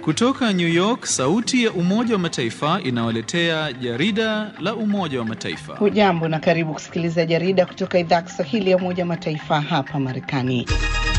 Kutoka New York, sauti ya Umoja wa Mataifa inawaletea jarida la Umoja wa Mataifa. Hujambo na karibu kusikiliza jarida kutoka idhaa Kiswahili ya Umoja wa Mataifa hapa Marekani.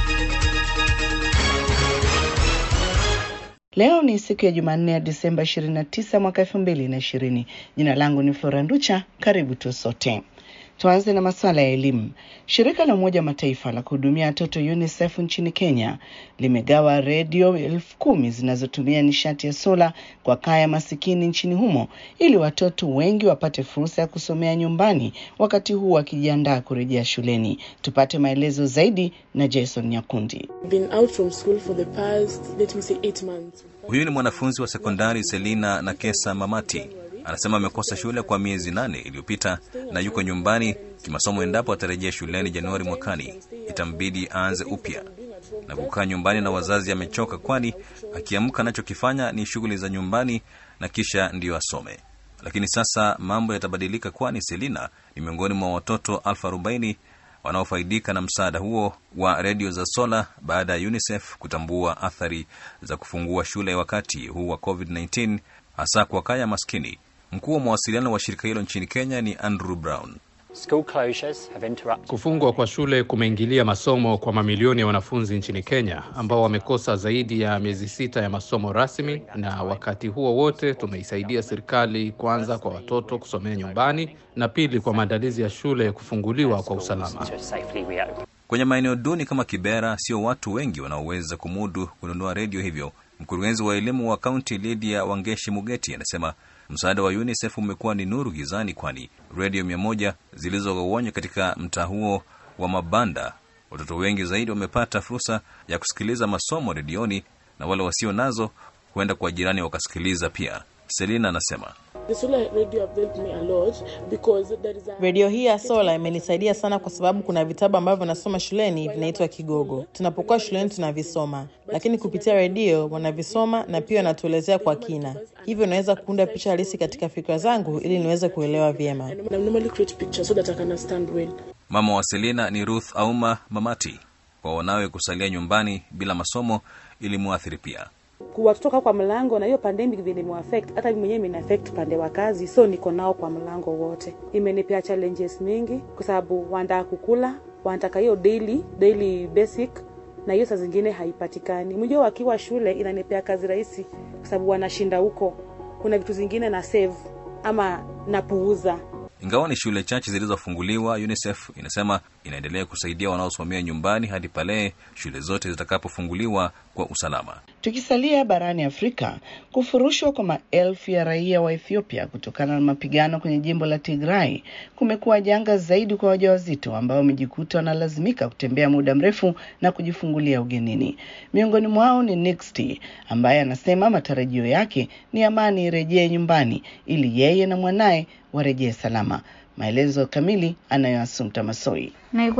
Leo ni siku ya Jumanne ya Disemba 29 mwaka 2020. Jina langu ni Flora Nducha. Karibu tu sote. Tuanze na masuala ya elimu. Shirika la Umoja wa Mataifa la kuhudumia watoto UNICEF nchini Kenya limegawa redio elfu kumi zinazotumia nishati ya sola kwa kaya masikini nchini humo ili watoto wengi wapate fursa ya kusomea nyumbani wakati huu wakijiandaa kurejea shuleni. Tupate maelezo zaidi na Jason Nyakundi. Been out from school for the past, let me say, eight months. Huyu ni mwanafunzi wa sekondari Selina na Kesa Mamati. Anasema amekosa shule kwa miezi nane iliyopita na yuko nyumbani kimasomo. Endapo atarejea shuleni Januari mwakani, itambidi aanze upya na kukaa nyumbani na wazazi. Amechoka, kwani akiamka anachokifanya ni shughuli za nyumbani na kisha ndiyo asome. Lakini sasa mambo yatabadilika, kwani Selina ni miongoni mwa watoto elfu arobaini wanaofaidika na msaada huo wa redio za sola baada ya UNICEF kutambua athari za kufungua shule wakati huu wa COVID-19 hasa kwa kaya maskini. Mkuu wa mawasiliano wa shirika hilo nchini Kenya ni Andrew Brown. School closures have interrupted. Kufungwa kwa shule kumeingilia masomo kwa mamilioni ya wanafunzi nchini Kenya ambao wamekosa zaidi ya miezi sita ya masomo rasmi, na wakati huo wote tumeisaidia serikali kwanza kwa watoto kusomea nyumbani na pili kwa maandalizi ya shule kufunguliwa kwa usalama. To safely reopen. Kwenye maeneo duni kama Kibera, sio watu wengi wanaoweza kumudu kununua redio, hivyo mkurugenzi wa elimu wa kaunti Lydia Wangeshi Mugeti anasema msaada wa UNICEF umekuwa ni nuru gizani, kwani redio mia moja zilizogawanywa katika mtaa huo wa mabanda, watoto wengi zaidi wamepata fursa ya kusikiliza masomo redioni, na wale wasio nazo huenda kwa jirani wakasikiliza pia. Selina anasema The solar radio have helped me a lot because there is a Redio hii ya sola imenisaidia sana kwa sababu kuna vitabu ambavyo nasoma shuleni vinaitwa Kigogo. Tunapokuwa shuleni tunavisoma, lakini kupitia redio wanavisoma na pia wanatuelezea kwa kina, hivyo naweza kuunda picha halisi katika fikra zangu ili niweze kuelewa vyema. I normally create pictures so that I can understand well. mama wa Selina ni Ruth Auma Mamati. Kwa wanawe kusalia nyumbani bila masomo ilimwathiri pia. kuwatoka kwa mlango na hiyo pandemic vile imeaffect hata mimi mwenyewe imeaffect upande wa kazi, so niko nao kwa mlango wote. Imenipea challenges mingi kwa sababu wanataka kukula, wanataka hiyo daily daily basic, na hiyo saa zingine haipatikani. Mjua, wakiwa shule inanipea kazi rahisi kwa sababu wanashinda huko, kuna vitu zingine na save ama napuuza Ingawa ni shule chache zilizofunguliwa, UNICEF inasema inaendelea kusaidia wanaosimamia nyumbani hadi pale shule zote zitakapofunguliwa kwa usalama. Tukisalia barani Afrika, kufurushwa kwa maelfu ya raia wa Ethiopia kutokana na mapigano kwenye jimbo la Tigray kumekuwa janga zaidi kwa wajawazito ambao wamejikuta wanalazimika kutembea muda mrefu na kujifungulia ugenini. Miongoni mwao ni Nixty ambaye anasema matarajio yake ni amani irejee nyumbani ili yeye na mwanaye warejee salama. Maelezo kamili anayo Assumpta Masoi.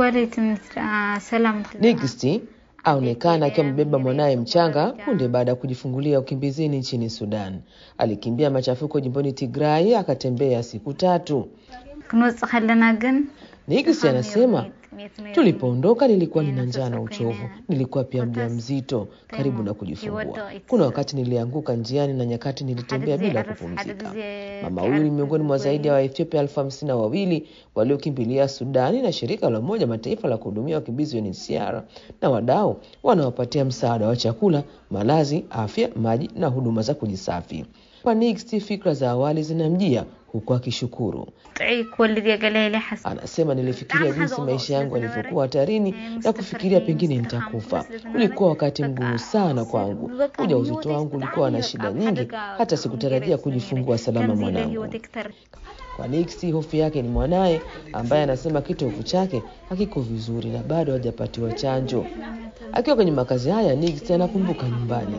Nixty aonekana akiwa amebeba mwanaye mchanga punde baada ya kujifungulia ukimbizini nchini Sudan. Alikimbia machafuko jimboni Tigray akatembea siku tatu. Nixty anasema tulipoondoka nilikuwa nina njaa na uchovu, nilikuwa pia mjamzito karibu na kujifungua. Kuna wakati nilianguka njiani na nyakati nilitembea bila kupumzika. Mama huyu ni miongoni mwa zaidi ya Waethiopia elfu hamsini na wawili waliokimbilia Sudani, na shirika la Umoja Mataifa la kuhudumia wakimbizi UNHCR na wadau wanawapatia msaada wa chakula, malazi, afya, maji na huduma za kujisafi. Kwa Nixty, fikra za awali zinamjia huku akishukuru. Anasema, nilifikiria jinsi maisha yangu yalivyokuwa hatarini na kufikiria pengine nitakufa. Ulikuwa wakati mgumu sana kwangu. Ujauzito wangu ulikuwa na shida nyingi, hata sikutarajia kujifungua salama mwanangu. Kwa Nixty, hofu yake ni mwanaye ambaye anasema kitovu chake hakiko vizuri na bado hajapatiwa chanjo. Akiwa kwenye makazi haya, Nixty anakumbuka nyumbani.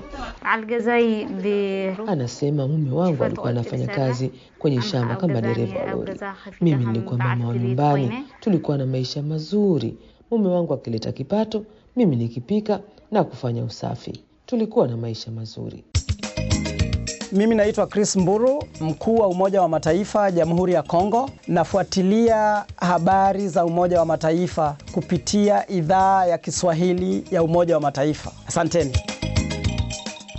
Anasema mume wangu alikuwa anafanya kazi kwenye shamba kama dereva wa lori. Mimi nilikuwa mama wa nyumbani, tulikuwa na maisha mazuri, mume wangu akileta kipato, mimi nikipika na kufanya usafi. Tulikuwa na maisha mazuri. Mimi naitwa Chris Mburu, mkuu wa Umoja wa Mataifa Jamhuri ya Kongo. Nafuatilia habari za Umoja wa Mataifa kupitia idhaa ya Kiswahili ya Umoja wa Mataifa. Asanteni.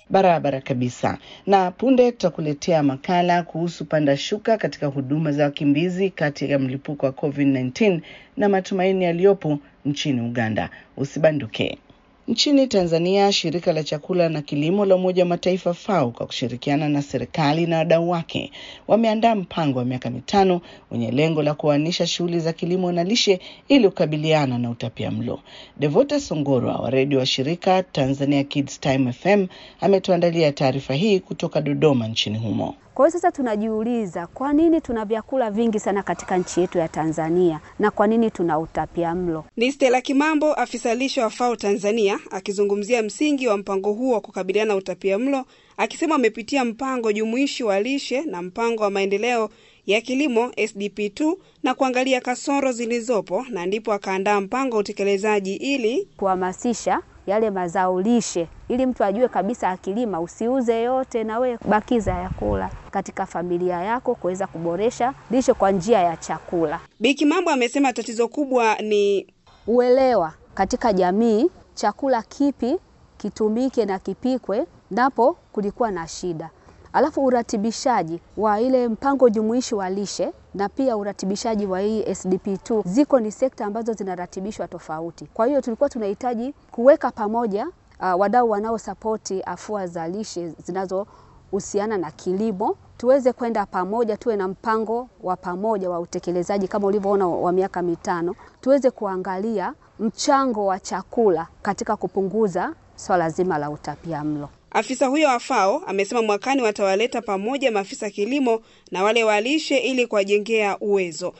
Barabara kabisa. Na punde tutakuletea makala kuhusu panda shuka katika huduma za wakimbizi kati ya mlipuko wa COVID-19 na matumaini yaliyopo nchini Uganda. Usibanduke. Nchini Tanzania, shirika la chakula na kilimo la Umoja wa Mataifa FAO kwa kushirikiana na serikali na wadau wake wameandaa mpango wa miaka mitano wenye lengo la kuanisha shughuli za kilimo na lishe ili kukabiliana na utapia mlo. Devota Songorwa wa redio wa shirika Tanzania Kids Time FM ametuandalia taarifa hii kutoka Dodoma nchini humo. Kwa hiyo sasa tunajiuliza kwa nini tuna vyakula vingi sana katika nchi yetu ya Tanzania na kwa nini tuna utapia mlo? Ni Stella Kimambo, afisa lishe wa FAO Tanzania, akizungumzia msingi wa mpango huo wa kukabiliana na utapia mlo, akisema wamepitia mpango jumuishi wa lishe na mpango wa maendeleo ya kilimo SDP2 na kuangalia kasoro zilizopo na ndipo akaandaa mpango wa utekelezaji ili kuhamasisha yale mazao lishe ili mtu ajue kabisa akilima usiuze yote, na we bakiza ya kula katika familia yako kuweza kuboresha lishe kwa njia ya chakula. Biki Mambo amesema tatizo kubwa ni uelewa katika jamii, chakula kipi kitumike na kipikwe, napo kulikuwa na shida. Alafu uratibishaji wa ile mpango jumuishi wa lishe na pia uratibishaji wa hii SDP2 ziko ni sekta ambazo zinaratibishwa tofauti. Kwa hiyo tulikuwa tunahitaji kuweka pamoja uh, wadau wanaosapoti afua za lishe zinazohusiana na kilimo, tuweze kwenda pamoja, tuwe na mpango wa pamoja wa utekelezaji kama ulivyoona wa miaka mitano, tuweze kuangalia mchango wa chakula katika kupunguza swala zima la utapiamlo. Afisa huyo wa FAO amesema mwakani watawaleta pamoja maafisa kilimo na wale wa lishe ili kuwajengea uwezo.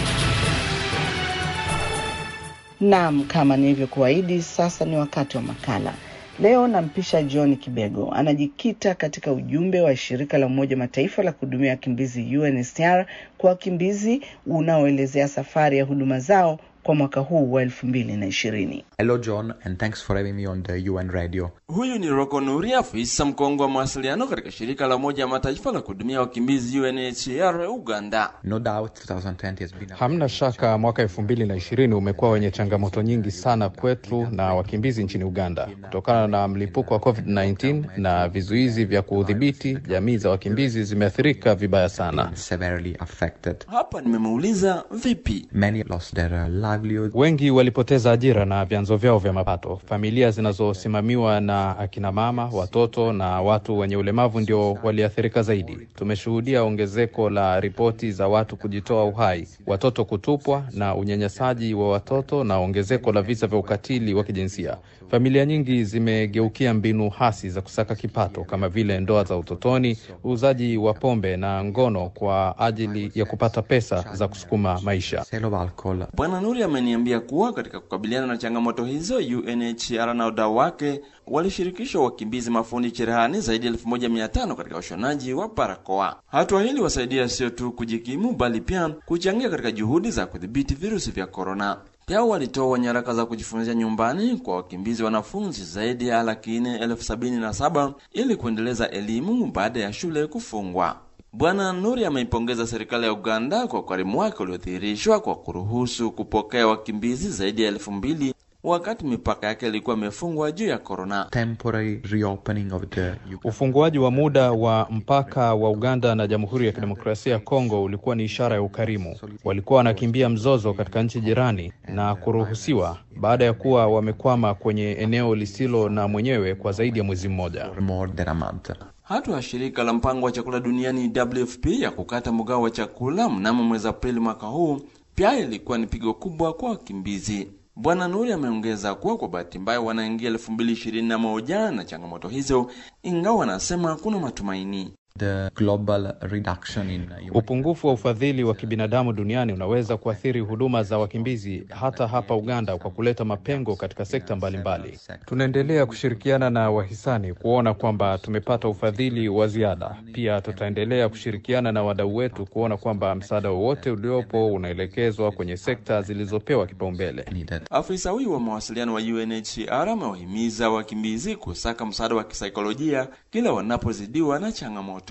Naam, kama nilivyokuahidi, sasa ni wakati wa makala. Leo nampisha John Kibego, anajikita katika ujumbe wa shirika la Umoja Mataifa la kuhudumia wakimbizi UNHCR kwa wakimbizi unaoelezea safari ya huduma zao kwa mwaka huu wa elfu mbili na ishirini. Hello John and thanks for having me on the UN radio. Huyu ni Roko Nuri, afisa mkongwe wa mawasiliano katika shirika la Umoja wa Mataifa la kuhudumia wakimbizi UNHCR Uganda. No doubt 2020 has been a... Hamna shaka mwaka elfu mbili na ishirini umekuwa wenye changamoto nyingi sana kwetu na wakimbizi nchini Uganda kutokana na mlipuko wa COVID-19 na vizuizi vya kudhibiti. Jamii za wakimbizi zimeathirika vibaya sana. severely affected. Hapa nimemuuliza vipi. Many lost their uh, livelihood. Wengi walipoteza ajira na vyanzo vyao vya mapato. Familia zinazosimamiwa na akina mama, watoto na watu wenye ulemavu ndio waliathirika zaidi. Tumeshuhudia ongezeko la ripoti za watu kujitoa uhai, watoto kutupwa na unyanyasaji wa watoto na ongezeko la visa vya ukatili wa kijinsia. Familia nyingi zimegeukia mbinu hasi za kusaka kipato kama vile ndoa za utotoni, uuzaji wa pombe na ngono kwa ajili ya kupata pesa za kusukuma maisha. Sale of alcohol. Bwana Nuri ameniambia kuwa katika kukabiliana na changamoto hizo, UNHCR na wadau wake walishirikishwa wakimbizi mafundi cherehani zaidi ya elfu moja mia tano katika ushonaji wa barakoa. Hatua hili wasaidia sio tu kujikimu, bali pia kuchangia katika juhudi za kudhibiti virusi vya korona. Pia walitoa nyaraka za kujifunzia nyumbani kwa wakimbizi wanafunzi zaidi ya laki nne elfu sabini na saba ili kuendeleza elimu baada ya shule kufungwa. Bwana Nuri ameipongeza serikali ya Uganda kwa ukarimu wake uliodhihirishwa kwa kuruhusu kupokea wakimbizi zaidi ya elfu mbili wakati mipaka yake ilikuwa imefungwa juu ya korona. Temporary reopening of the Ufunguaji wa muda wa mpaka wa Uganda na Jamhuri ya Kidemokrasia ya Kongo ulikuwa ni ishara ya ukarimu. Walikuwa wanakimbia mzozo katika nchi jirani na kuruhusiwa baada ya kuwa wamekwama kwenye eneo lisilo na mwenyewe kwa zaidi ya mwezi mmoja. more than a month. Hatua ya shirika la mpango wa chakula duniani WFP ya kukata mgao wa chakula mnamo mwezi Aprili mwaka huu pia ilikuwa ni pigo kubwa kwa wakimbizi. Bwana Nuri ameongeza kuwa kwa bahati mbaya wanaingia elfu mbili ishirini na moja na changamoto hizo, ingawa anasema kuna matumaini. The global reduction in uh, Upungufu wa ufadhili wa kibinadamu duniani unaweza kuathiri huduma za wakimbizi hata hapa Uganda kwa kuleta mapengo katika sekta mbalimbali. Tunaendelea kushirikiana na wahisani kuona kwamba tumepata ufadhili wa ziada. Pia tutaendelea kushirikiana na wadau wetu kuona kwamba msaada wowote uliopo unaelekezwa kwenye sekta zilizopewa kipaumbele. needed. Afisa huyu wa mawasiliano wa UNHCR amewahimiza wakimbizi kusaka msaada wa kisaikolojia kila wanapozidiwa na changamoto.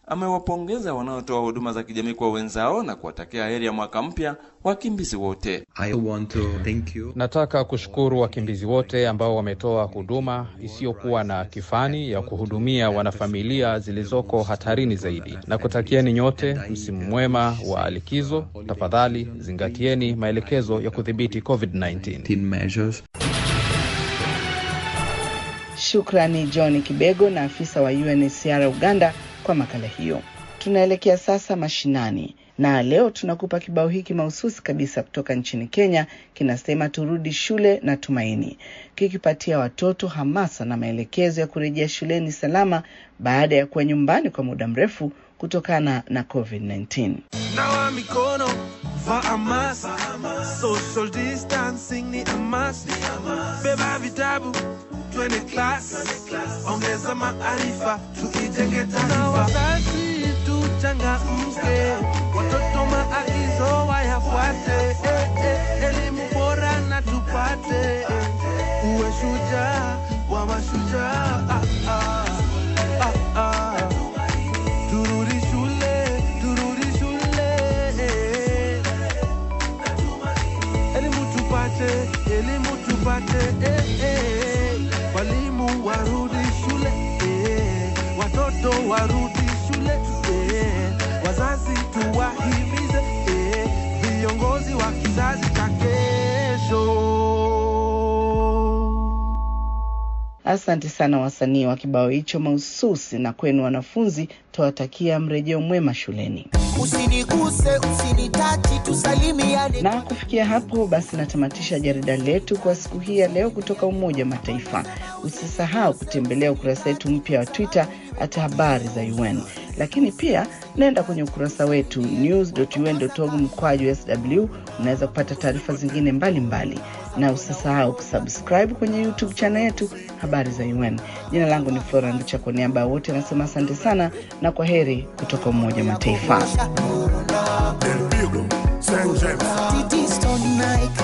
amewapongeza wanaotoa huduma za kijamii kwa wenzao na kuwatakia heri ya mwaka mpya wakimbizi wote. I want to thank you. Nataka kushukuru wakimbizi wote ambao wametoa huduma isiyokuwa na kifani ya kuhudumia wanafamilia zilizoko hatarini zaidi, na kutakieni nyote msimu mwema wa likizo. Tafadhali zingatieni maelekezo ya kudhibiti COVID-19. measures. Shukrani John Kibego na afisa wa UNHCR Uganda kwa makala hiyo. Tunaelekea sasa mashinani na leo tunakupa kibao hiki mahususi kabisa kutoka nchini Kenya, kinasema turudi shule na tumaini, kikipatia watoto hamasa na maelekezo ya kurejea shuleni salama baada ya kuwa nyumbani kwa muda mrefu kutokana na COVID-19. Nawa mikono vaa hamasa, social distancing ni hamasa, beba vitabu twende class, ongeza maarifa, tuijenge taifa. Wazazi tuchangamke, watoto maagizo wayafuate, eh, eh, elimu bora na tupate, eh, uwe shujaa wa mashujaa. Ah, ah, ah, ah. Turudi shule, turudi shule, eh. elimu tupate, elimu tupate, eh, eh. walimu warudi shule, eh. watoto warudi shule, eh. wazazi tuwahimize, eh. viongozi wa kizazi cha kesho. Asante sana wasanii wa kibao hicho mahususi, na kwenu wanafunzi, twawatakia mrejeo mwema shuleni. Usiniguse, usinitachi, tusalimiane. Na kufikia hapo basi, natamatisha jarida letu kwa siku hii ya leo kutoka Umoja wa Mataifa. Usisahau kutembelea ukurasa wetu mpya wa Twitter hata habari za UN, lakini pia naenda kwenye ukurasa wetu news.un.org mkwaju sw, unaweza kupata taarifa zingine mbalimbali mbali. Na usisahau kusubscribe kwenye YouTube channel yetu habari za UN. Jina langu ni Flora Nducha, kwa niaba ya wote anasema asante sana na kwa heri kutoka Umoja wa Mataifa. Titi Stone Nike.